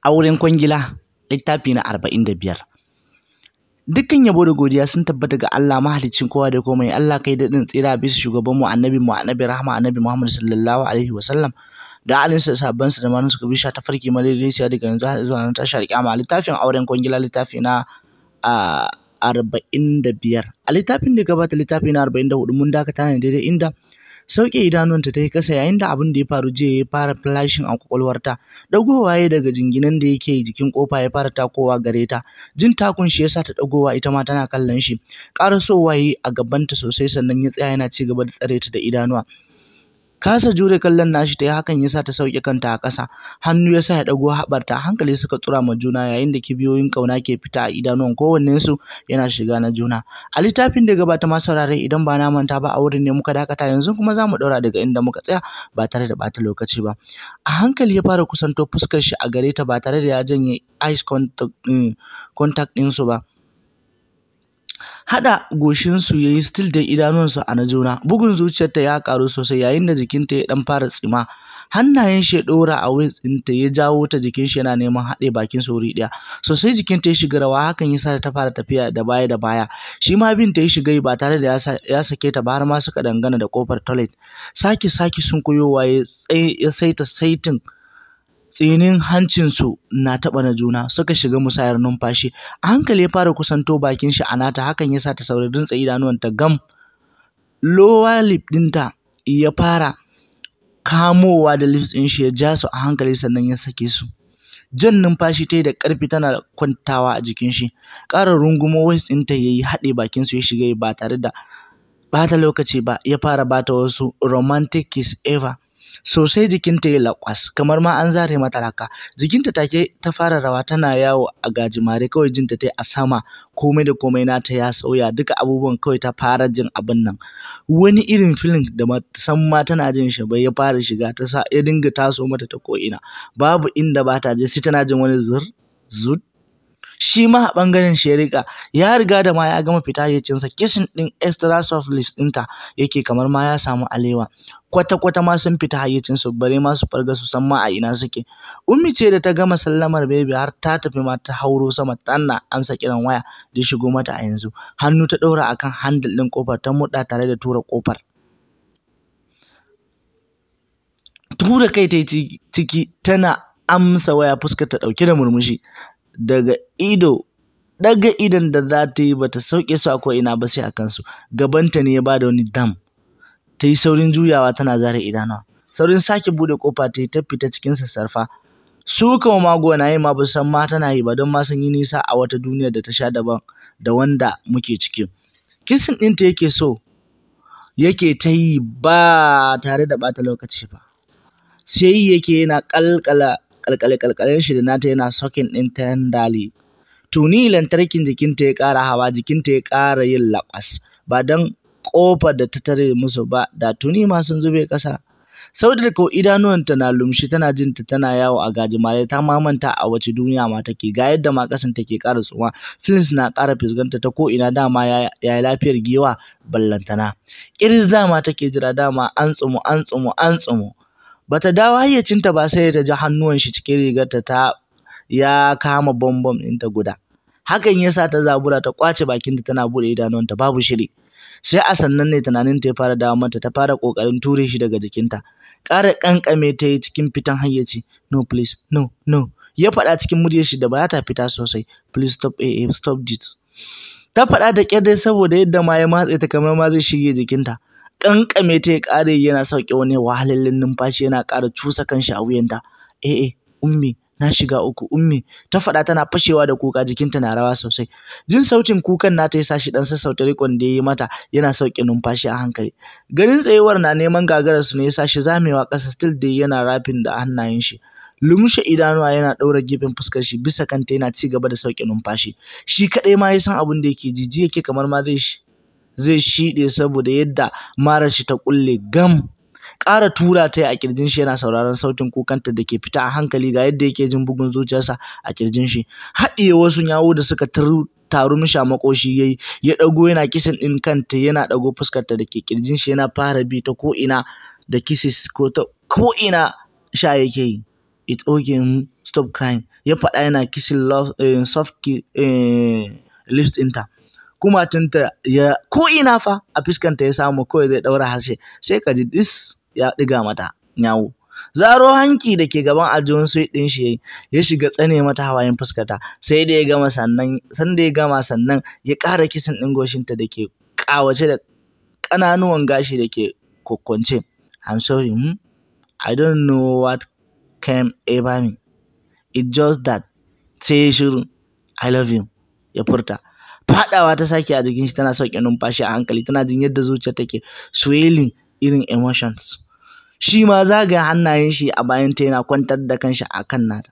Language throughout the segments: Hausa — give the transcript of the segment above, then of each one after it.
auren kwangila littafi na arba'in da biyar dukkan yabo da godiya sun tabbata ga Allah mahaliccin kowa da komai Allah kai daɗin tsira bisa shugaban mu annabi mu annabi rahma annabi Muhammad sallallahu alaihi wa sallam da alin sa sabban sa da manan suka bisha ta farki madaidaiciya daga yanzu har zuwa nan tashar kiyama littafin auren kwangila littafi na a arba'in da biyar a littafin da gabata littafi na arba'in da hudu mun dakata ne daidai inda sauke idanuwanta ta yi kasa yayin da abin da ya faru jiya ya fara flashing a kwakwalwarta dagowa ya daga jinginan da yake jikin kofa ya fara takowa gare ta jin takun shi yasa ta dagowa ita ma tana kallon shi karasowa yi a gabanta sosai sannan ya tsaya yana ci gaba da tsare ta da idanuwa kasa jure kallon nashi ta yi hakan yasa ta sauke kanta a ƙasa hannu yasa ya ɗago haɓarta hankali suka tsura ma juna yayin da kibiyoyin ƙauna ke fita a idanuwan kowannensu yana shiga na juna a littafin da gabata ma saurare idan ba na manta ba a wurin ne muka dakata yanzu kuma za mu ɗaura daga inda muka tsaya ba tare da ɓata lokaci ba a hankali ya fara kusanto fuskar shi a gare ta ba tare da ya janye eyes contact ɗinsu ba haɗa goshinsu ya yi still da idanuwansu a na juna bugun zuciyarta ya ƙaru sosai yayin da jikinta ya ɗan fara tsima hannayen shi ya ɗora a waist ɗinta ya jawo ta jikin shi yana neman haɗe bakin su wuri ɗaya sosai jikinta ya shiga rawa hakan yasa ta fara tafiya da baya da baya shi ma bin ta ya shiga ba tare da ya sake ta ba har ma suka dangana da kofar toilet saki saki sun koyowa ya saita saitin tsinin hancinsu na taɓa na juna suka shiga musayar numfashi a hankali ya fara kusanto bakin shi a nata hakan ya sa ta saurari rintsa idanuwanta gam lower lip ɗinta ya fara kamowa da lips ɗin shi ya ja su a hankali sannan ya sake su jan numfashi ta yi da ƙarfi tana kwantawa a jikin shi ƙara rungumo waist ɗinta ya yi haɗe bakin su ya shiga ba tare da bata lokaci ba ya fara bata wasu romantic kiss ever sosai jikinta ya laƙwas kamar ma an zare mata raka jikinta take ta fara rawa tana yawo a gajimare kawai jinta ta a sama komai da komai nata ya sauya duka abubuwan kawai ta fara jin abin nan wani irin feeling da san ma tana jin shi bai ya fara shiga ta sa ya dinga taso mata ta ko'ina babu inda ba ta je sai tana jin wani zur zut shi ma a ɓangaren shi ya riga ya riga da ma ya gama fita hayyacinsa kisin ɗin extra soft lips ɗinta yake kamar ma ya samu alewa kwata-kwata ma sun fita hayyacinsu bare ma su farga su san ma a ina suke ummi ce da ta gama sallamar baby har ta tafi ma ta hauro sama tana amsa kiran waya da shigo mata a yanzu hannu ta ɗaura akan handle ɗin kofar ta muɗa tare da tura kofar tura kai ta ciki tana amsa waya fuskar ta ɗauke da murmushi daga ido daga idon da za ta yi bata sauke su a ko'ina ba sai a kansu gabanta ne ya bada wani dam ta yi saurin juyawa tana zare idanuwa saurin sake bude kofa ta yi ta fita cikin sassarfa su kama mago na yi ma ba san ma tana yi ba don ma sun yi nisa a wata duniyar da ta sha daban da wanda muke ciki kisin ɗinta yake so yake ta yi ba tare da ɓata lokaci ba sai yake yana ƙalƙala kalkale-kalkalen shi da nata yana sokin ɗin tendali. Tuni lantarkin jikinta ya ƙara hawa, jikinta ya ƙara yin laƙwas. Ba don ƙofar da ta tare musu ba, da tuni ma sun zube ƙasa. Saudar ko idanuwanta na lumshi tana jin ta tana yawo a gajimare ta mamanta a wace duniya ma take ga yadda ma ƙasan take ƙara tsuma filins na ƙara fisganta ta ko ina dama ya yi lafiyar giwa ballantana ƙiris dama take jira dama an tsumu an tsumu an tsumu bata dawo hayyacinta ba sai ta ji hannuwan shi cikin rigarta ta ya kama bombom ɗinta guda hakan yasa ta zabura ta kwace bakinta tana bude idanuwanta babu shiri sai a sannan ne tunaninta ya fara dawo mata ta fara kokarin ture shi daga jikinta ƙara ƙanƙame ta yi cikin fitan hayyaci no please no no ya faɗa cikin muryar shi da ba ta fita sosai please stop eh stop this ta faɗa da ƙyar dai saboda yadda ma ya matse ta kamar ma zai shige jikinta kankame ta ya ƙare yana sauke wani wahalallin numfashi yana ƙara cusa kanshi a wuyanta eh eh ummi na shiga uku ummi ta faɗa tana fashewa da kuka jikinta na rawa sosai jin sautin kukan nata ya sa shi dan sassauta rikon da ya yi mata yana sauke numfashi a hankali ganin tsayuwar na neman gagarar su ne ya sa shi zamewa ƙasa still dai yana rafin da hannayen shi lumshe idanuwa yana ɗaura gefen fuskar shi bisa kanta yana ci gaba da sauke numfashi shi kaɗai ma ya san abin da yake jiji yake kamar ma zai zai shiɗe saboda yadda marar shi ta ƙulle gam ƙara tura ta a kirjin shi yana sauraron sautin kukanta da ke fita a hankali ga yadda yake jin bugun zuciyarsa a kirjin shi haɗiye wasu yawo da suka taru mishi a makoshi yayi ya ɗago yana kisan ɗin kanta yana ɗago fuskarta da ke kirjin shi yana fara bi ta ko ina da kisses ko ta ko ina sha yake yi it okay hmm, stop crying ya faɗa yana kissing love eh, soft ki, eh, lips ɗinta kumatunta ya ko ina fa a fuskanta ya samu kawai zai ɗaura harshe sai ka ji dis ya ɗiga mata nyawu zaro hanki da ke gaban aljihun suit ɗin shi ya shiga tsane mata hawayen fuskata sai da ya gama sannan san da ya gama sannan ya ƙara kisan ɗin goshinta da ke ƙawace da ƙananuwan gashi da ke kokkonce I'm sorry hmm? I don't know what came over me it just that sai ya shiru I love you ya furta faɗawa ta sake a jikin shi tana sauke numfashi a hankali tana jin yadda zuciyar take swelling irin emotions shi ma zagaya hannayen shi a bayan ta yana kwantar da kanshi a kan nata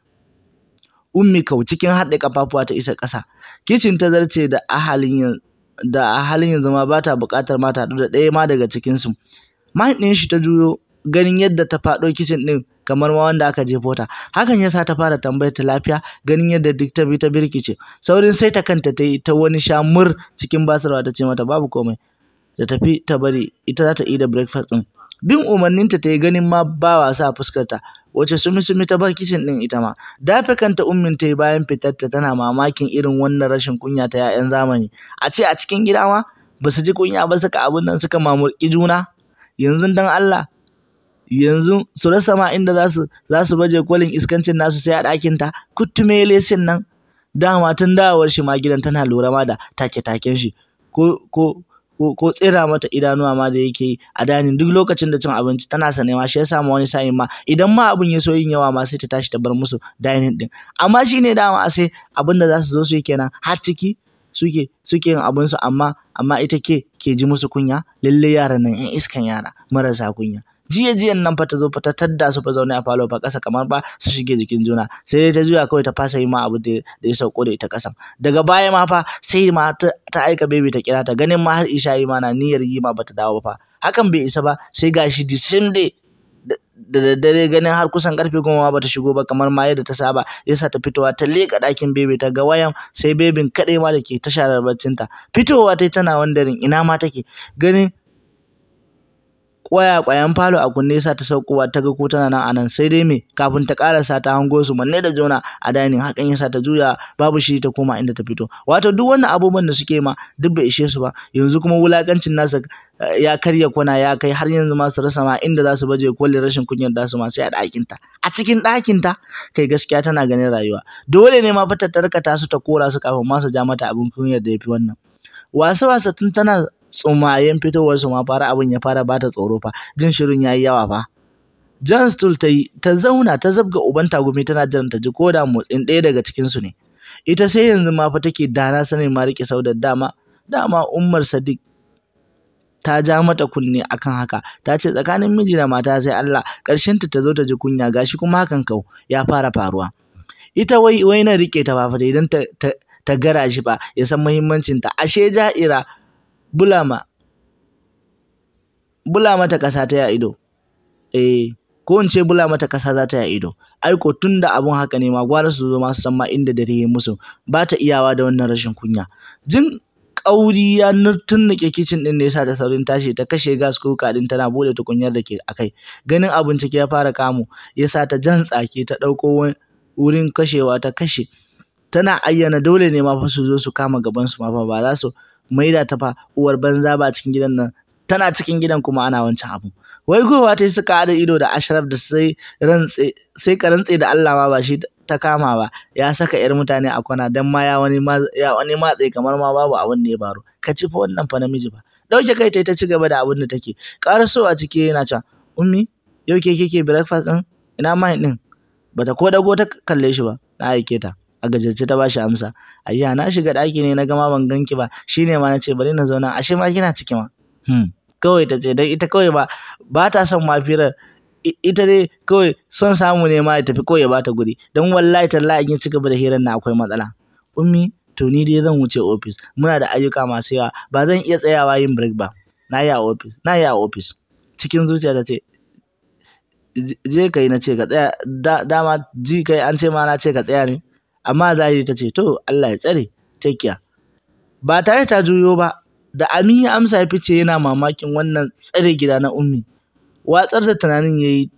ummi kau cikin haɗe kafafuwa ta isa ƙasa kicin ta zarce da a halin da a halin yanzu ma ba ta buƙatar ma ta haɗu da ɗaya ma daga cikinsu mind ɗin shi ta juyo ganin yadda ta faɗo kicin ɗin kamar ma wanda aka jefo ta hakan yasa ta fara tambayar ta lafiya ganin yadda duk ta bi ta birkice saurin sai ta kanta ta yi ta wani shamur cikin basarwa ta ce mata babu komai da tafi ta bari ita za ta yi da breakfast ɗin bin umarninta ta yi ganin ma ba wasa a fuskarta wace sumi sumi ta bar kicin ɗin ita ma dafe kanta ummin ta yi bayan fitarta tana mamakin irin wannan rashin kunya ta 'ya'yan zamani a ce a cikin gida ma ba su ji kunya ba suka abin nan suka mamurƙi juna yanzu dan Allah yanzu su rasa ma inda za su za su baje kolin iskancin nasu sai a ɗakin ta kuttume lesin nan dama tun dawowar shi ma gidan tana lura ma da take-taken shi ko ko ko ko tsira mata idanuwa ma da yake yi a danin duk lokacin da cin abinci tana sane ma shi yasa ma wani sa'in ma idan ma abin ya so yin yawa ma sai ta tashi ta bar musu dining din amma shine dama sai abin da za su zo su yi kenan har ciki suke suke yin abin su amma amma ita ke ke ji musu kunya lalle yaran nan yan iskan yara marasa kunya jiya jiyan nan fa ta zo fa ta tadda su fa zaune a falo fa ƙasa kamar ba su shige jikin juna sai dai ta juya kawai ta fasa yi ma abu da ya sauko da ita ƙasan daga baya ma fa sai ma ta, ta aika baby ta kira ta ganin ma har isha yi ma na niyyar yi ma bata dawo ba fa hakan bai isa ba sai gashi the same day da daddare ganin har kusan karfe goma ma bata shigo ba kamar ma yadda ta saba yasa ta fitowa ta leƙa ɗakin bebe ta ga wayan sai bebin kaɗai ma da ke ta sharar baccinta fitowa tai tana wandarin ina ma take ganin kwaya kwayan falo a kunne sa ta saukowa ta ga ko tana nan anan sai dai me kafin ta karasa ta hango su manne da jona a dining hakan yasa ta juya babu shi ta koma inda ta fito wato duk wannan abubuwan da suke ma duk bai ishe su ba yanzu kuma wulakancin nasa ya karya kwana ya kai har yanzu ma su rasa ma inda za su baje kolin rashin kunyar da su ma sai a ɗakin ta a cikin ɗakin ta kai gaskiya tana ganin rayuwa dole ne ma fa ta tarkata su ta kora su kafin ma su ja mata abin kunyar da yafi wannan wasa wasa tun tana tsumayen fitowar su ma fara abin ya fara bata tsoro fa jin shirin yayi yawa fa John Stool ta yi ta zauna ta zabga uban tagumi tana jiran ta ji ko da motsin ɗaya daga cikin su ne ita sai yanzu ma fa take dana sanin ma rike saudar dama dama Ummar Sadiq ta ja mata kunne akan haka ta ce tsakanin miji da mata sai Allah ƙarshen ta zo ta ji kunya gashi kuma hakan kau ya fara faruwa ita wai wai na rike ta ba fa idan ta, ta, ta gara shi ba ya san muhimmancin ta ashe ja'ira bulama bula mata ƙasa ta ya ido eh ko in ce bula mata ƙasa za ta ya ido aiko tun da abun haka ne ma gwara su zo ma su san ma inda dare ya musu ba ta iyawa da wannan rashin kunya jin ƙauri ya tunnuke kicin ɗin da ya sa ta saurin tashi ta kashe gas kuka ɗin tana bude tukunyar da ke akai ganin abin ciki ya fara kamu ya sa ta jan tsaki ta ɗauko wurin kashewa ta kashe tana ayyana dole ne ma fa su zo su kama gaban su ma fa ba za su maida ta fa uwar banza ba cikin gidan nan tana cikin gidan kuma ana wancan abu wai gowa ta suka haɗa ido da ashraf da sai rantse sai ka rantse da Allah ma ba shi ta kama ba ya saka yar mutane a kwana dan ma ya wani ma ya wani matsayi kamar ma babu abin da ya faru ka ci fa wannan fa namiji ba dauke kai ta ta ci gaba da abin da take karaso a ciki yana cewa ummi yau ke kike breakfast din ina mai din bata ko dago ta kalle shi ba na aike ta a gajarce ta bashi amsa ayya na shiga ɗaki ne na gama ban ganki ba shine ma nace bari na zauna ashe ma kina ciki ma hmm. kawai ta ce dan ita kawai ba ba ta son mafirar ita dai kawai son samu ne ma ya tafi kawai ya bata guri dan wallahi tallahi in ya ci gaba da hirar na akwai matsala ummi to ni dai zan wuce office muna da ayyuka masu yawa ba zan iya tsayawa yin break ba na yi a office na yi a office cikin zuciya ta ce je kai na ce ka tsaya dama ji kai an ce ma na ce ka tsaya ne amma zahiri ta ce to Allah ya tsare take care ba tare ta juyo ba da Amin ya amsa ya fice yana mamakin wannan tsare gida na ummi watsar da tunanin yayi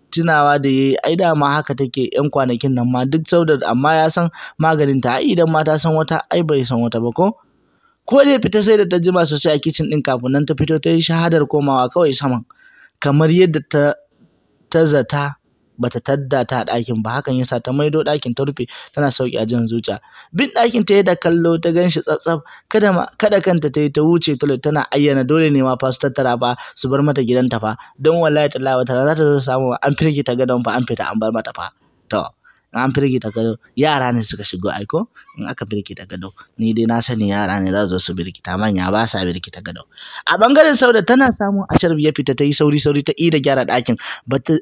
tunawa da yayi ai dama haka take yan kwanakin nan ma duk sauda amma ya san maganin ta ai idan ma ta san wata ai bai san wata ba ko ko da fita sai da ta jima sosai a kicin din kafin nan ta fito ta yi shahadar komawa kawai saman kamar yadda ta ta zata bata tadda ta a ɗakin ba hakan yasa ta maido ɗakin ta rufe tana sauki a jan zuciya bin ɗakin ta da kallo ta ganshi tsatsaf kada ma kada kanta ta yi ta wuce toilet tana ayyana dole ne ma fa su tattara fa su bar mata gidanta fa don wallahi tallahi wata za ta zo samu an firge ta gadon fa an fita an bar mata fa to an firge ta gado yara ne suka shigo aiko in aka firge ta gado ni dai na sani yara ne za su zo su birkita manya ba sa birkita gado a bangaren sauda tana samun ashar ya fita ta yi sauri sauri ta ida gyara ɗakin bata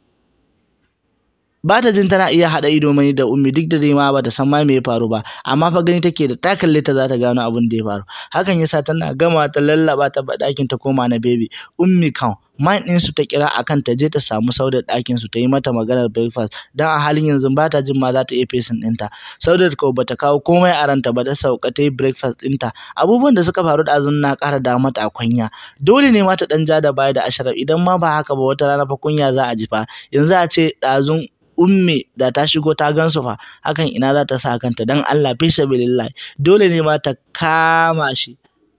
ba ta jin tana iya haɗa ido mai da ummi duk da dai ma bata san ma me ya faru ba amma fa gani take da ta kalle ta za ta gano abin da ya faru hakan yasa tana gama ta lallaba ta ba ɗakin ta koma na baby ummi kan mind ɗin su ta kira akan ta je ta samu sauda ɗakin su ta yi mata maganar breakfast dan a halin yanzu ba ta jin ma za ta iya fesin ɗinta sauda ko bata kawo komai a ranta ba ta sauka ta yi breakfast ɗinta abubuwan da suka faru da na ƙara da mata a kunya dole ne ma ta ɗan ja da baya da asharaf idan ma ba haka ba wata rana fa kunya za a ji fa yanzu a ce ɗazun umme da ta shigo ta gansu fa hakan ina za ta sa kanta dan Allah fi sabilillah dole ne ma ta kama shi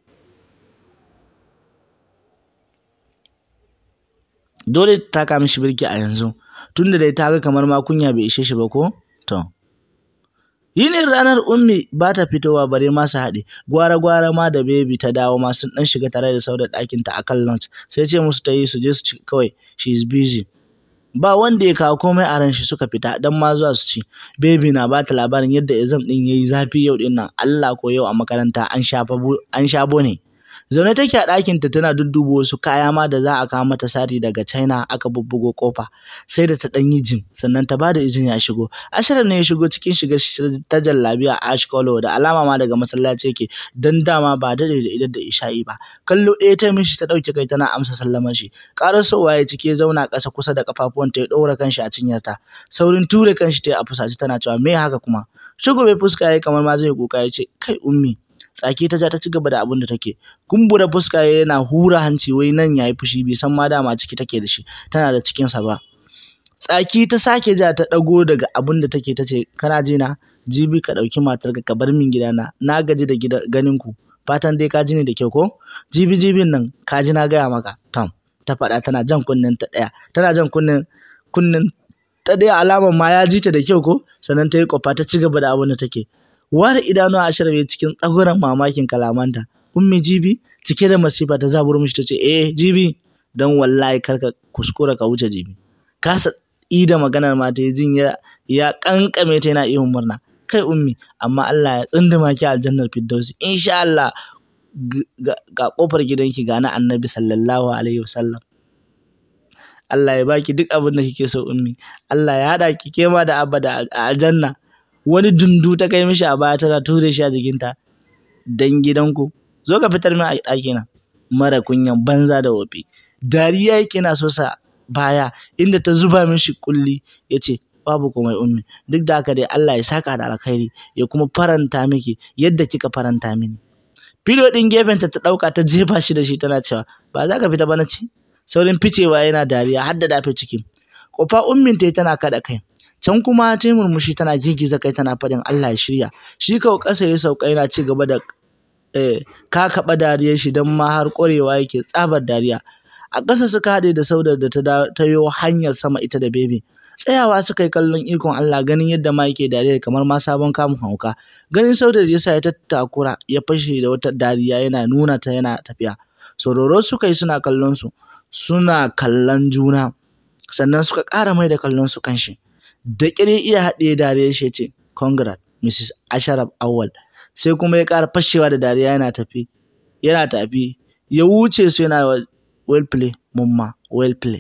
dole ta kama shi birki a yanzu tunda dai ta ga kamar ma kunya bai ishe shi ba ko to yinin ranar ummi ba ta fitowa bare ma su haɗe gwara gwara ma da baby ta dawo ma sun dan shiga tare da saudar ɗakin ta akan lunch sai ce musu ta yi su je su ci kawai she is busy ba wanda ya kawo komai a ran shi suka fita dan ma zuwa su ci baby na ba ta labarin yadda exam din yayi zafi yau din nan Allah ko yau a makaranta an shafa an shabo ne zaune take a ɗakin ta tana dudduba wasu kaya ma da za a kawo mata sari daga China aka bubbugo kofa sai da ta dan yi jin sannan ta bada izini a shigo Ashraf ne ya shigo cikin shiga ta jallabiya ash color da alama ma daga masallaci yake dan dama ba dade da idan da isha'i ba kallo ɗaya ta mishi ta ɗauke kai tana amsa sallamar shi karasowa ya cike zauna ƙasa kusa da kafafuwanta ya ɗaura kanshi a cinyarta saurin ture kanshi ta a fusace tana cewa me haka kuma shigo bai fuska yayi kamar ma zai kuka ya ce kai ummi tsaki ta ja ta ci gaba da abin da take kumbura fuska yana hura hanci wai nan yayi fushi bai san ma dama ciki take da shi tana da cikin sa ba tsaki ta sake ja ta dago daga abin da take tace kana ji na jibi ka dauki matarka ka bar min gidana na gaji da gida ganin ku fatan dai ka ji ni da kyau ko jibi jibin nan ka ji na gaya maka tom ta faɗa tana jan kunnen ta ɗaya tana jan kunnen kunnen ta ɗaya alamar ma ya ji ta da kyau ko sannan ta yi kwafa ta ci gaba da abin da take ware idanu a shirme cikin tsaguran mamakin kalamanta ummi jibi cike da masifa ta zaburo mishi tace eh jibi dan wallahi karka kuskura ka wuce jibi kasa ida maganar ma ta jin ya ya kankame ta yana ihun murna kai ummi amma Allah ya tsunduma ki aljannar firdausi insha Allah ga kofar gidanki ga na annabi sallallahu alaihi wasallam Allah ya baki duk abin da kike so ummi Allah ya hada ki kema da abada a aljanna wani dundu ta kai mishi a baya tana ture shi a jikinta dan gidanku zo ka fitar min a ɗakina mara kunyan banza da wofi dariya yake na so sa baya inda ta zuba mishi kulli ya ce babu komai ummi duk da haka dai Allah ya saka da alkhairi ya kuma faranta miki yadda kika faranta mini filo ɗin gefenta ta ɗauka ta jefa shi da shi tana cewa ba za ka fita ba na ce saurin ficewa yana dariya har da dafe ciki kofa ummin ta tana kaɗa kai can kuma ta yi murmushi tana girgiza kai tana faɗin Allah ya shirya shi kawai ƙasa ya sauka yana ci gaba da ka kaɓa dariyar shi don ma har ƙwarewa yake tsabar dariya a ƙasa suka haɗe da saudar da ta yo hanyar sama ita da bebe tsayawa suka yi kallon ikon Allah ganin yadda ma yake dariya kamar ma sabon kamun hauka ganin saudar yasa ya tattakura ya fashe da wata dariya yana nuna ta yana tafiya sororo suka yi suna kallon su suna kallon juna sannan suka ƙara mai da kallon su kan shi da ƙire iya haɗe dariyar shi ce congrat mrs asharaf awal sai kuma ya ƙara fashewa da dariya yana tafi yana tafi ya wuce su yana well play mumma well play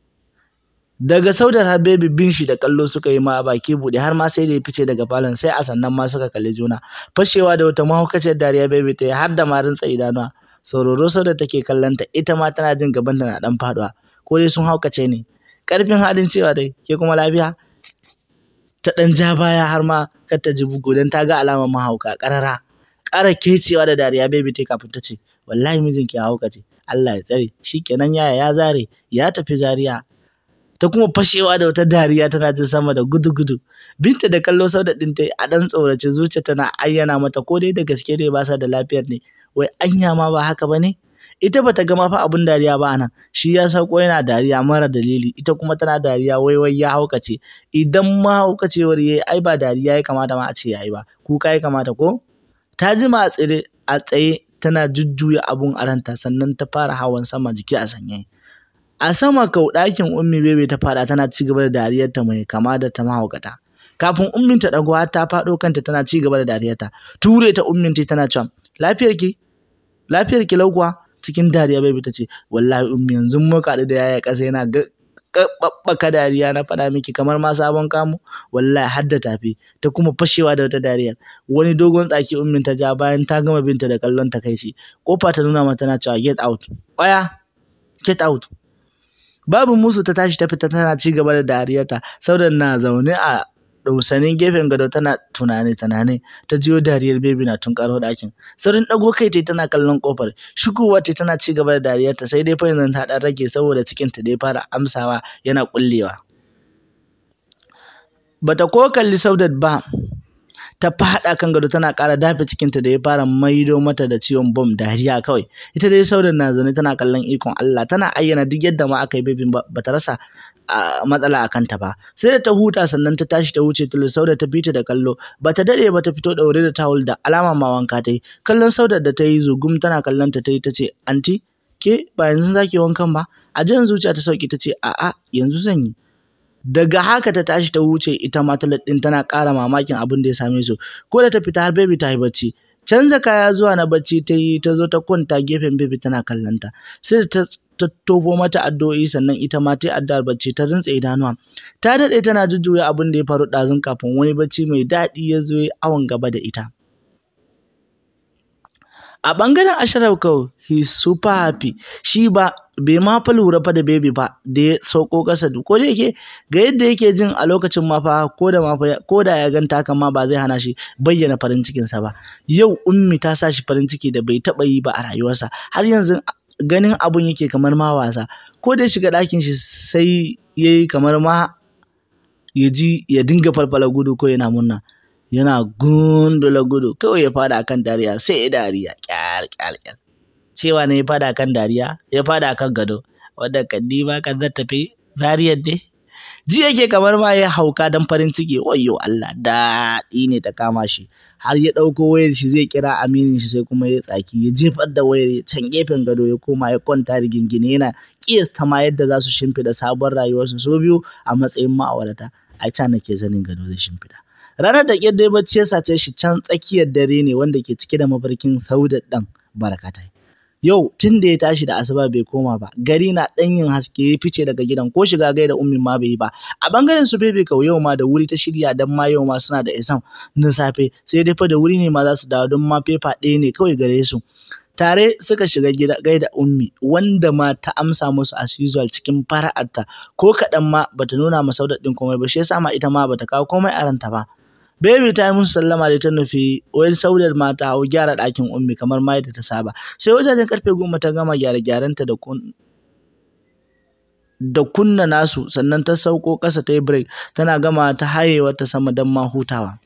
daga saudar har baby bin shi da kallo suka yi ma baki buɗe har ma sai da ya fice daga falon sai a sannan ma suka kalli juna fashewa da wata mahaukaciyar dariya baby ta yi har da ma rintsa idanuwa sauraro sau da take kallonta ita ma tana jin gaban na dan faduwa ko dai sun haukace ne karfin halin cewa dai ke kuma lafiya ta dan ja baya har ma kar ta ji bugu dan ta ga alamar mahauka karara ƙara kecewa da dariya baby ta kafin ta ce wallahi mijinki ya haukace Allah ya tsare shikenan yaya ya zare ya tafi zariya ta kuma fashewa da wata dariya tana jin sama da gudu-gudu binta da kallo sau da ɗin ta a ɗan tsorace zuciya tana ayyana mata ko dai da gaske ne ba sa da lafiyar ne wai anya ma ba haka ba ne ita bata ga ma fa abun dariya ba anan shi ya sauko yana dariya mara dalili ita kuma tana dariya wai wai ya haukace idan ma haukacewar yayi ai ba dariya ya kamata ma a ce yayi ba kuka ya kamata ko ta jima a tsire a tsaye tana jujjuya abun a ranta sannan ta fara hawan sama jiki a sanye a sama kau ɗakin ummi bebe ta faɗa tana ci gaba da dariyarta mai kama da ta mahaukata kafin ummin ta ɗago har ta faɗo kanta tana ci gaba da dariyarta ture ta ummin ta tana cewa lafiyar ki lafiyar ki laukuwa cikin dariya bebe ta ce wallahi ummi yanzu muka haɗu da yaya ƙasa yana ɓaɓɓaka dariya na faɗa miki kamar ma sabon kamu wallahi har da tafi ta kuma fashewa da wata dariya wani dogon tsaki ummin ta ja bayan ta gama binta da kallon ta kai shi kofa ta nuna mata tana cewa get out ƙwaya get out babu musu ta tashi ta fita tana ci gaba da dariyarta saboda na zaune a dausanin gefen gado tana tunane tunane ta jiyo dariyar bebi na tunkaro ɗakin saurin ɗago kai tai tana kallon kofar shigowa ce tana ci gaba da dariyarta sai dai fa yanzu ta ɗan rage saboda cikin ta dai fara amsawa yana kullewa bata ko kalli Saudat ba ta faɗa kan gado tana ƙara dafe cikinta da ya fara maido mata da ciwon bom dariya kawai ita dai saudan na zaune tana kallon ikon Allah tana ayyana duk yadda ma aka yi bebin ba ta rasa matsala a kanta ba sai da ta huta sannan ta tashi ta wuce tulu sauda ta fita da kallo ba ta daɗe ba ta fito ɗaure da tawul da alama ma wanka ta yi kallon saudar da ta yi zugum tana kallon ta ta yi ta ce anti ke ba yanzu zaki wankan ba a jan zuciya ta sauki ta ce a'a yanzu zan yi daga haka ta tashi ta wuce ita ma ta ɗin tana ƙara mamakin abin da ya same su ko da ta fita har baby ta yi bacci canza kaya zuwa na bacci ta yi ta zo ta kwanta gefen baby tana kallon ta sai ta ta tobo mata addu'o'i sannan ita ma ta yi addu'ar bacci ta rintse idanuwa ta daɗe tana jujjuya abin da ya faru ɗazun kafin wani bacci mai daɗi ya zo ya awon gaba da ita a ɓangaren Ashraf kawai he super happy shi ba bai ma fa lura fa da baby ba da ya sauko ƙasa ko da yake ga yadda yake jin a lokacin ma fa ko da ma fa ko da ya ganta haka ma ba zai hana shi bayyana farin cikin sa ba yau ummi ta sa shi farin ciki da bai taɓa yi ba a rayuwarsa har yanzu ganin abun yake kamar ma wasa ko da ya shiga ɗakin shi sai yayi kamar ma ya ji ya dinga falfala gudu ko yana murna yana gundula gudu kawai ya fada akan dariya sai ya dariya kyal kyal kyal cewa ne ya fada akan dariya ya fada akan gado wanda kaddi ma kan zan tafi zariyar dai ji yake kamar ma ya hauka dan farin ciki wayyo Allah daɗi ne ta kama shi har ya ɗauko wayar shi zai kira aminin shi sai kuma ya tsaki ya jefar da wayar can gefen gado ya koma ya kwanta rigingine yana kiyasta ma yadda za su shimfiɗa sabon rayuwarsu su biyu a matsayin ma'aurata ai ca nake zanin gado zai shimfiɗa ranar da ƙyar dai bacci ya sace shi can tsakiyar dare ne wanda ke cike da mafarkin saudat ɗan barakatai yau tun da ya tashi da asuba bai koma ba gari na ɗan yin haske ya fice daga gidan ko shiga gaida ummin ma bai yi ba a bangaren su bebe kau yau ma da wuri ta shirya dan ma yau ma suna da exam na safe sai dai fa da wuri ne ma za su dawo don ma fefa ɗaya ne kawai gare su tare suka shiga gida gaida ummi wanda ma ta amsa musu as usual cikin fara'arta ko kaɗan ma bata nuna ma saudat ɗin komai ba shi yasa ma ita ma bata kawo komai a ranta ba Baby ta yi musu sallama da ta nufi wani saudar ma ta hau gyara ɗakin ummi kamar ma yadda ta saba. Sai wajajen karfe goma ta gama gyare-gyarenta da kun da kunna nasu sannan ta sauko ƙasa ta yi break tana gama ta hayewa ta sama don ma hutawa.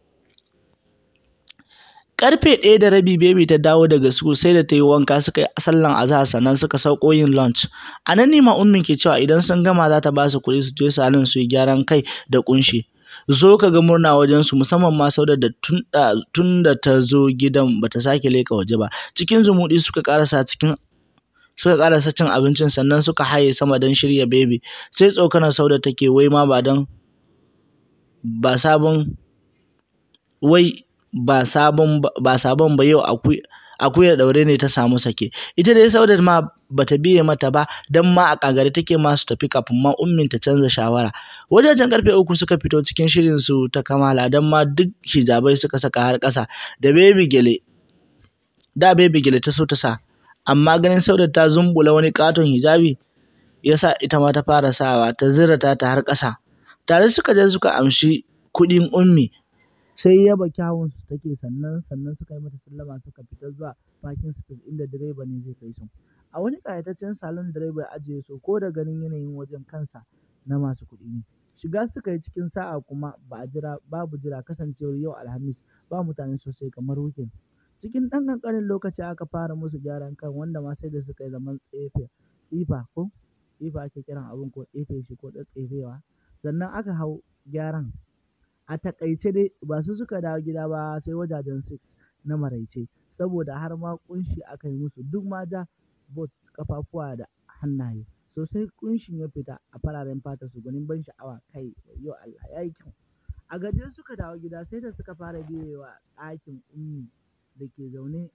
Karfe ɗaya da rabi baby ta dawo daga school sai da ta yi wanka suka yi sallan azahar sannan suka sauko yin lunch. A nan ne ma ummin ke cewa idan sun gama za ta ba su kuɗi su je salon su yi gyaran kai da ƙunshi. zo ka ga murna wajen su musamman ma sauda da tun da ta zo gidan bata sake leka waje ba cikin zumuɗi suka karasa cikin suka karasa cin abincin sannan suka haye sama don shirya baby sai tsokanar sauda take wai ma ba don ba sabon wai ba sabon ba sabon ba yau akwai akuyar daure ne ta samu sake ita dai saudar ma bata biye mata ba dan ma a kagare take ma su tafi kafin ma ummin ta canza shawara wajajen karfe uku suka fito cikin shirin su ta kamala dan ma duk hijabai suka saka har ƙasa da baby gele da baby gele ta so ta sa amma ganin saudar ta zumbula wani katon hijabi yasa ita ma ta fara sawa ta zira ta ta har ƙasa tare suka je suka amshi kuɗin ummi sai yaba kyawun su take sannan sannan suka yi mata sallama suka fita zuwa parking space inda direba ne zai kai su a wani ƙayataccen salon direba ya ajiye su ko da ganin yanayin wajen kansa na masu kuɗi ne shiga suka yi cikin sa'a kuma ba a jira babu jira kasancewar yau alhamis ba mutane sosai kamar weekend cikin ɗan ƙanƙanin lokaci aka fara musu gyaran kan wanda ma sai da suka yi zaman tsefe tsifa ko tsifa ake kiran abun ko tsefe shi ko tsatsefewa sannan aka hau gyaran a taƙaice dai ba su suka dawo gida ba sai wajajen six na maraice saboda har ma ƙunshi aka yi musu duk ma ja bot ƙafafuwa da hannaye sosai ƙunshin ya fita a fararen fatar su gwanin ban sha'awa kai wayyo Allah ya yi kyau a gajiye suka dawo gida sai da suka fara biyewa ɗakin ummi da ke zaune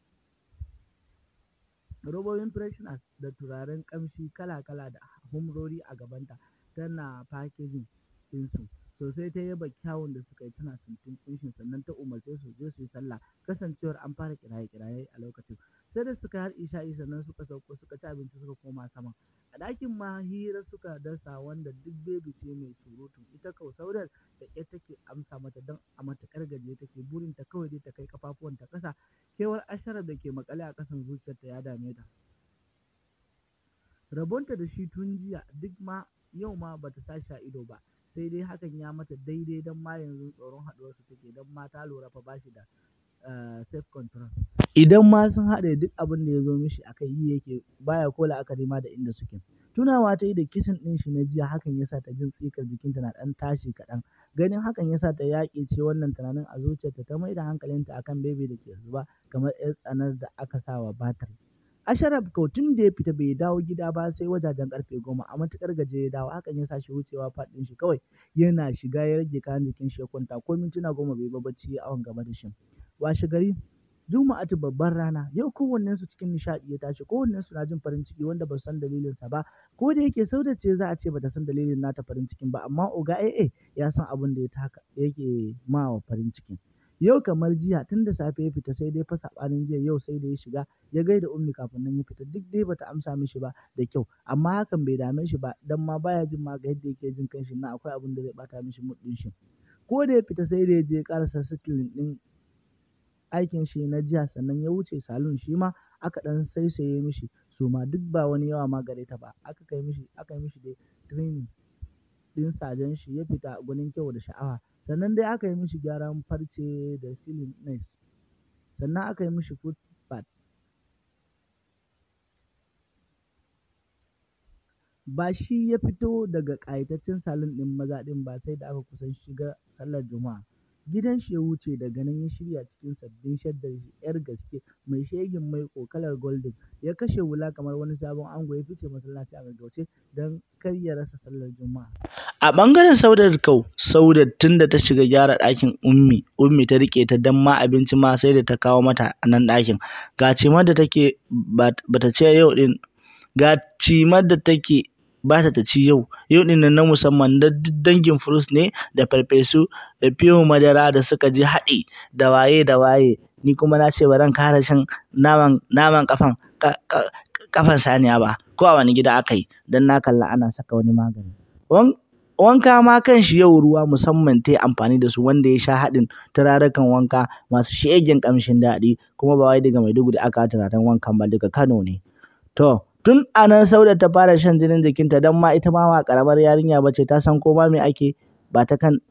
robobin fresheners da turaren ƙamshi kala-kala da humrori a gabanta tana packaging ɗinsu sosai ta yaba kyawun da suka yi tana sintin ƙunshin sannan ta umarce su je su yi sallah kasancewar an fara kiraye-kiraye a lokacin sai da suka har isha'i sannan suka sauko suka ci abinci suka koma sama a ɗakin ma hira suka dasa wanda duk bebi ce mai surutu ita kau saurar da ƙyar take amsa mata don a matuƙar gajiye take burinta kawai dai ta kai ƙafafuwanta ƙasa kewar asharar da ke maƙale a ƙasan zuciyarta ya dame ta rabonta da shi tun jiya duk ma yau ma bata sa shi a ido ba sai dai hakan ya mata daidai don ma yanzu tsoron haɗuwarsu take don ma ta lura fa bashi da self control idan ma sun haɗe duk abin da ya zo mishi akai yi yake baya ko la'akari ma da inda suke tunawa ta yi da kisin ɗin shi na jiya hakan ya sa ta jin tsikar jikinta na ɗan tashi kaɗan ganin hakan ya sa ta yaƙe ce wannan tunanin a zuciyarta ta mai da hankalinta akan bebe da ke zuba kamar 'yar tsanar da aka sa wa batir Asharaf kau tun da ya fita bai dawo gida ba sai wajajen karfe goma a matuƙar gaje ya dawo hakan ya sa shi wucewa faɗin shi kawai yana shiga ya rage kayan jikin shi ya kwanta ko mintuna goma bai ba bacci ya awon gaba da shi washe gari Juma'atu babbar rana yau kowannen su cikin nishaɗi ya tashi kowannen su na jin farin ciki wanda ba su san dalilin sa ba ko da yake Sauda ce za a ce bata san dalilin nata farin cikin ba amma Oga AA ya san abin da ya taka yake ma wa farin cikin yau kamar jiya tun da safe ya fita sai dai fa saɓanin jiya yau sai da ya shiga ya gaida ummi kafin nan ya fita duk dai bata amsa mishi ba da kyau amma hakan bai dame shi ba dan ma baya jin ma ga yadda yake jin kanshi na akwai abin da zai bata mishi mood din shi ko da ya fita sai da ya je karasa settling din aikin shi na jiya sannan ya wuce salon shi ma aka dan saisaye mishi su ma duk ba wani yawa ma gare ta ba aka kai mishi aka yi mishi dai training din sajen shi ya fita gwanin kyau da sha'awa sannan dai aka yi mishi gyaran farce da filin nails sannan aka yi mishi foot bath ba shi ya fito daga ƙayataccen salon ɗin maza ɗin ba sai da aka kusan shiga sallar juma'a gidan shi ya wuce daga nan ya shirya cikin sabbin shaddar yar gaske mai shegin mai kalar golden ya kashe wula kamar wani sabon ango ya fice masallaci a gaggauce don kar ya rasa sallar juma'a a ɓangaren saudar kau saudar tun da ta shiga gyara ɗakin ummi ummi ta rike ta dan ma abinci ma sai da ta kawo mata a nan ɗakin ga cimar da take bata ce yau din ga cimar da take ba ta ci yau yau din nan na musamman da dangin fruits ne da farfesu da fiyo madara da suka ji haɗi da waye da waye ni kuma na ce ba zan kara shan naman naman kafan kafan saniya ba ko a wani gida aka yi dan na kalla ana saka wani magani wanka ma kan shi yau ruwa musamman ta yi amfani da su wanda ya sha haɗin turarukan wanka masu shegen ƙamshin daɗi kuma ba wai daga Maiduguri aka turaren wankan ba daga Kano ne to tun a nan Sauda ta fara shan jinin jikinta don ma ita ma ba ƙaramar yarinya ba ce ta san ko ma me ake ba ta kan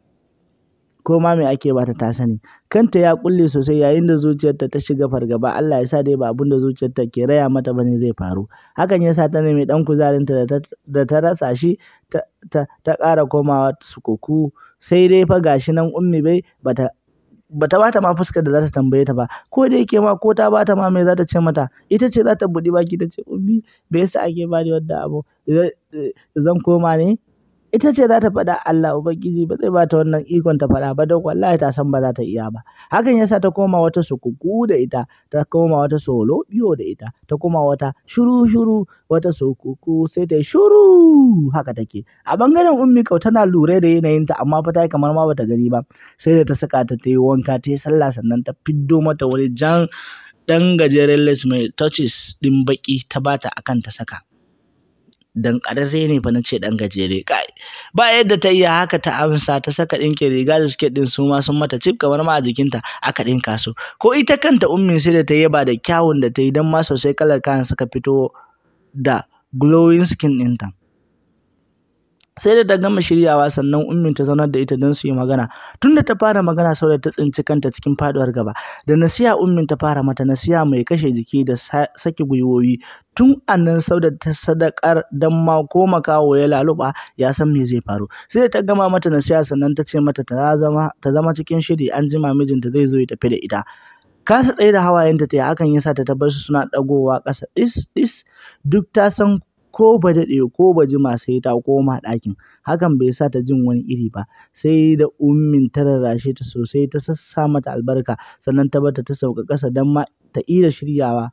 ko ma me ake ba ta ta sani kanta ya kulle sosai yayin da zuciyarta ta shiga fargaba Allah ya sa dai ba abin da zuciyarta ke raya mata bane zai faru hakan ya sa ta nemi dan kuzarinta da ta rasa shi ta ƙara komawa sukuku sai dai fa gashi nan ummi bai bata bata bata ma fuskar da za ta tambaye ta ba ko da yake ma ko ta bata ma me za ta ce mata ita ce za ta buɗi baki ta ce ummi bai yasa ake bani wanda abu zan koma ne ita ce za ta faɗa Allah Ubangiji ba zai bata wannan ikon ta faɗa ba don wallahi ta san ba za ta iya ba hakan yasa ta koma wata sukuku da ita ta koma wata solo biyo da ita ta koma wata shuru shuru wata sukuku sai ta shuru haka take a bangaren ummi kau tana lura da yanayinta amma fa ta kamar ma bata gani ba sai da ta saka ta ta yi wanka ta yi sallah sannan ta fiddo mata wani jan ɗan gajeren les mai touches ɗin baki ta bata akan ta saka dan ƙararre ne fa na ce ɗan gajere kai ba yadda ta iya haka ta amsa ta saka ɗinkin riga da suke ɗin su ma sun mata cif kamar ma a jikinta aka ɗinka su ko ita kanta ummin sai da ta yaba da kyawun da ta yi don ma sosai kalar kayan suka fito da glowing skin ɗinta sai da ta gama shiryawa sannan ummin ta zaunar da ita don su yi magana tunda ta fara magana sau da ta tsinci kanta cikin faduwar gaba da nasiya ummin ta fara mata nasiya mai kashe jiki da saki gwiwoyi tun annan sau da ta sadakar dan ma ko makawo ya laluba ya san me zai faru sai da ta gama mata nasiya sannan ta ce mata ta zama ta zama cikin shiri an jima mijinta zai zo ya tafi da ita kasa tsaye da hawayenta ta yi hakan yasa ta tabbar su suna dagowa ƙasa dis dis duk ta san ko ba daɗe ko ba jima sai ta koma ɗakin hakan bai sa ta jin wani iri ba sai da ummin ta rarrashe ta sosai ta sassa mata albarka sannan ta bata ta sauka ƙasa don ma ta iya shiryawa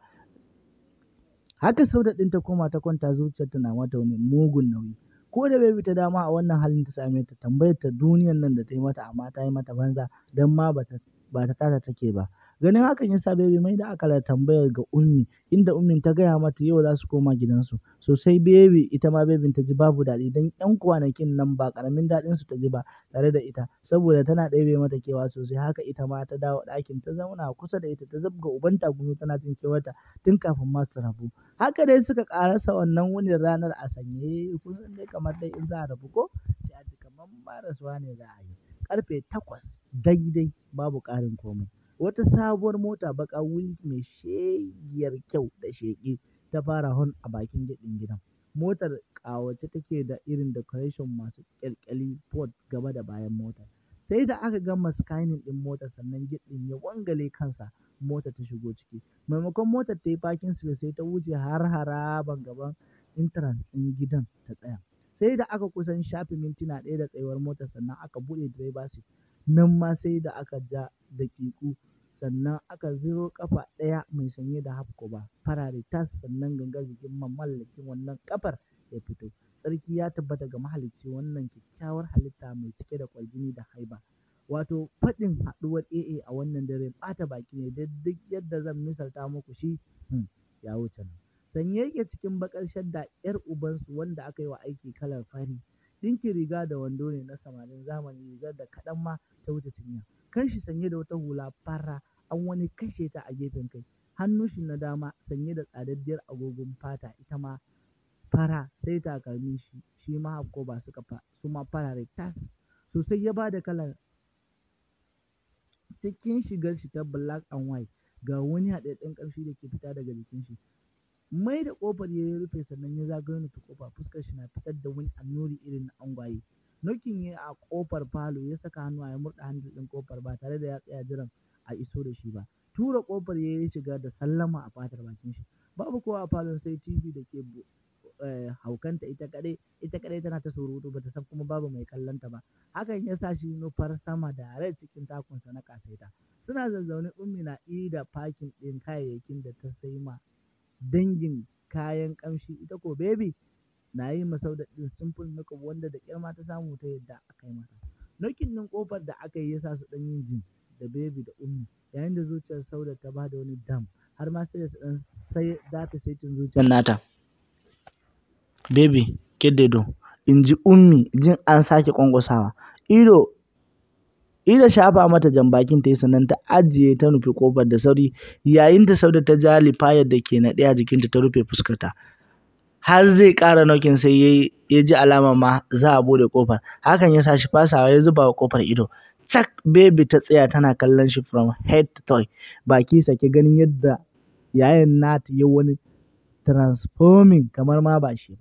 haka sauda ɗin ta koma ta kwanta zuciyar ta na mata wani mugun nauyi ko da bai ta dama a wannan halin ta same ta tambayar ta duniyan nan da ta yi mata amma ta yi mata banza don ma ba ta ba ta tata take ba ganin hakan yasa baby mai da akalar tambayar ga ummi inda ummin ta gaya mata yau za su koma gidansu sosai baby ita ma babin ta ji babu daɗi don yan kwanakin nan ba karamin daɗin su ta ji ba tare da ita saboda tana ɗebe mata kewa sosai haka ita ma ta dawo ɗakin ta zauna kusa da ita ta zabga uban tagumi tana jin kewarta tun kafin ma su rabu haka dai suka karasa wannan wunin ranar a sanye kusan dai kamar dai in za a rabu ko sai a ji kamar ba rasuwa ne za a yi karfe takwas daidai babu ƙarin komai wata sabuwar mota baƙa wuri mai shegiyar kyau da sheƙi ta fara hon a bakin gidin gidan motar ƙawace take da irin decoration masu ƙyalƙyali port gaba da bayan motar sai da aka gama scanning ɗin motar sannan gidin ya wangale kansa motar ta shigo ciki maimakon motar ta yi parking space sai ta wuce har haraban gaban entrance ɗin gidan ta tsaya sai da aka kusan shafe mintuna ɗaya da tsayuwar motar sannan aka buɗe driver seat nan ma sai da aka ja daƙiƙu sannan aka ziro ƙafa ɗaya mai sanye da hafkoba farare tas sannan gangar jikin mamallakin wannan ƙafar ya fito tsarki ya tabbata ga mahalicci wannan kyakkyawar halitta mai cike da ƙwarjini da haiba wato faɗin haɗuwar AA a wannan dare ɓata baki ne duk yadda zan misalta muku shi ya wuce nan sanye yake cikin baƙar shadda ‘yar ubansu wanda aka yi wa aiki kalar fari ɗinkin riga da wando ne na samarin zamani rigar da kaɗan ma ta wuce cinya kanshi sanye da wata hula fara an wani kashe ta a gefen kai hannun shi na dama sanye da tsadaddiyar agogon fata ita ma fara sai takalmin shi shi ma ba suka fa su ma farare tas sosai ya bada kalar cikin shigar shi ta black and white ga wani haɗaɗɗen ƙamshi da ke fita daga jikin shi mai da ƙofar ya rufe sannan ya zagayo nufi ƙofa fuskar shi na fitar da wani annuri irin na angwaye nokin ya a ƙofar falo ya saka hannu ya murɗa handle ɗin ƙofar ba tare da ya tsaya jiran a iso da shi ba tura ƙofar ya yi shiga da sallama a fatar bakin shi babu kowa a falon sai tv da ke haukanta ita kaɗai ita kaɗai tana ta surutu bata san kuma babu mai kallon ta ba hakan ya sa shi nufar sama da rai cikin takunsa na kasaita suna zazzaune ummi na da fakin ɗin kayayyakin da ta sai ma dangin kayan ƙamshi ita ko baby na yi masau da ɗin simple makeup wanda da ƙyar ma ta samu ta yadda aka yi mata nokin ɗin ƙofar da aka yi ya sa su ɗan yin jin da baby da ummi yayin da zuciyar sauda ta ba da wani dam har ma sai da ta ɗan sai dafe saitin zuciyar nata baby keddedo in ji ummi jin an sake ƙwanƙwasawa ido Ida shafa mata jan bakin ta yi sannan ta ajiye ta nufi kofar da sauri yayin da Sauda ta ja lifayar da ke naɗe a jikinta ta rufe fuskarta. Har zai ƙara nokin sai ya ji alama ma za a bude kofar. Hakan ya sa shi fasawa ya zuba wa kofar ido. Cak baby ta tsaya tana kallon shi from head to toe. Baki sake ganin yadda yayin nata ya wani transforming kamar ma ba shi ba.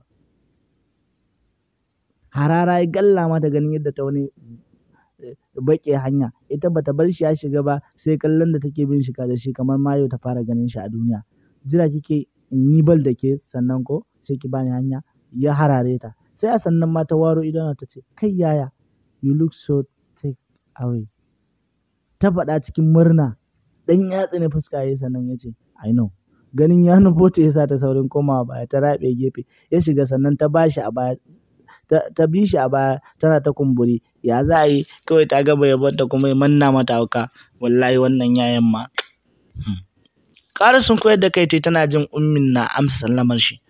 Harara ya galla mata ganin yadda ta wani baƙe hanya ita bata bar shi ya shiga ba sai kallon da take bin shiga da shi kamar mayo ta fara ganin shi a duniya jira kike in yi bal da ke sannan ko sai ki bani hanya ya harare ta sai a sannan ma ta waro idona ta ce kai yaya you look so take away ta faɗa cikin murna dan ya tsine fuska yayi sannan ya ce i know ganin ya nufo ta yasa ta saurin komawa baya ta raɓe gefe ya shiga sannan ta bashi a baya ta bi shi a baya tana ta kumburi ya za a yi kawai ta gaba yabonta kuma ya manna mata hauka wallahi wannan yayan ma ƙara sun koyar da kai tana jin ummin na amsa sallamar shi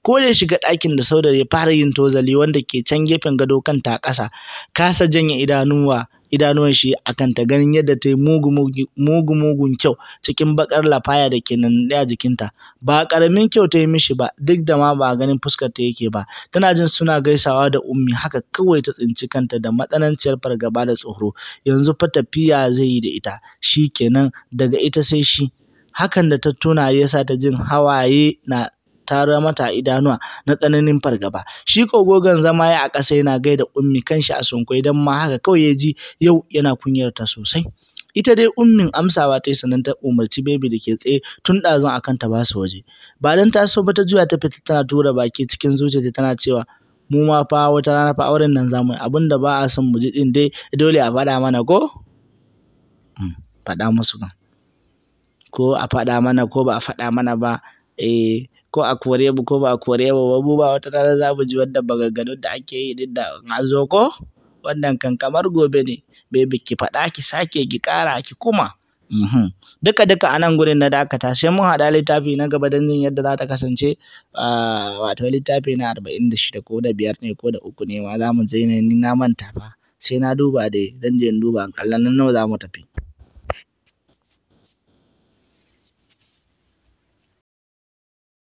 ko da ya shiga ɗakin da saudar ya fara yin tozali wanda ke can gefen gado kanta a ƙasa kasa janye idanuwa idanuwan shi a kanta ganin yadda ta yi mugu mugun kyau cikin bakar lafaya da ke nan a jikinta ba ƙaramin kyau ta yi mishi ba duk da ma ba ganin fuskar ta yake ba tana jin suna gaisawa da ummi haka kawai ta tsinci kanta da matsananciyar fargaba da tsoro yanzu fa tafiya zai yi da ita shi kenan daga ita sai shi hakan da ta tuna ya sa ta jin hawaye na tara mata idanuwa na tsananin fargaba shi ko gogon zama ya a ƙasa yana gaida ummi kanshi a sunkwai don ma haka kawai ya ji yau yana kunyar ta sosai ita dai ummin amsawa ta yi sannan ta umarci bebi da ke tsaye tun ɗazun akan ta basu waje ba dan ta so ba ta juya ta fita tana tura baki cikin zuciyarta tana cewa mu ma fa wata rana fa auren nan zamu yi abinda ba a son mu ji din dai dole a faɗa mana ko faɗa musu kan ko a faɗa mana ko ba a faɗa mana ba eh ko a kore mu ko ba a kore mu ba mu ba wata rana za mu ji wannan maganganun da ake yi din da an zo ko wannan kan kamar gobe ne baby ki faɗa ki sake ki ƙara ki kuma duka duka a nan gurin na dakata sai mun haɗa littafi na gaba don jin yadda za ta kasance wato littafi na arba'in da shida ko da biyar ne ko da uku ne ma za mu je ne ni na manta fa sai na duba dai zan je in duba in kalla nan nawa za mu tafi